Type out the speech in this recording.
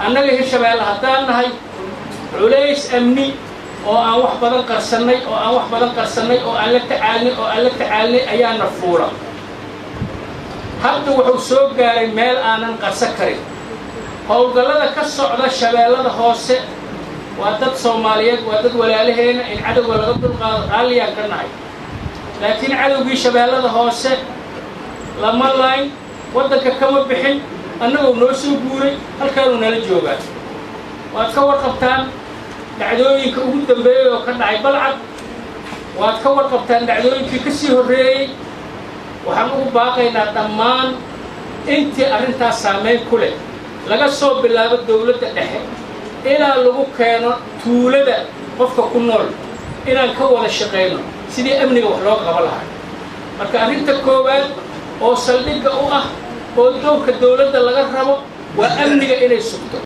annaga hirshabeelle haddaan nahay culays amni oo aan wax badan qarsannay oo aan wax badan qarsannay oo aan la tacaalnay oo aan la tacaalnay ayaana fuula hadda wuxuu soo gaaray meel aanan qarsan karin howlgallada ka socda shabeellada hoose waa dad soomaaliyeed waa dad walaalaheena in cadowga laga dulqaado raalliyaan ka nahay laakiin cadowgii shabeellada hoose lama layn waddanka kama bixin annagoo noo soo guuray halkaanuu nala joogaa waad ka warqabtaan dhacdooyinka ugu dambeeyey oo ka dhacay balcad waad ka warqabtaan dhacdooyinkii ka sii horreeyey waxaan ugu baaqaynaa dhammaan intii arrintaas saamayn ku leh laga soo bilaabo dawladda dhexe ilaa lagu keeno tuulada qofka ku nool inaan ka wada shaqayno sidii amniga wax looga qaban lahaa marka arrinta koowaad oo saldhigga u ah oo doonka dawladda laga rabo waa amniga inay sugto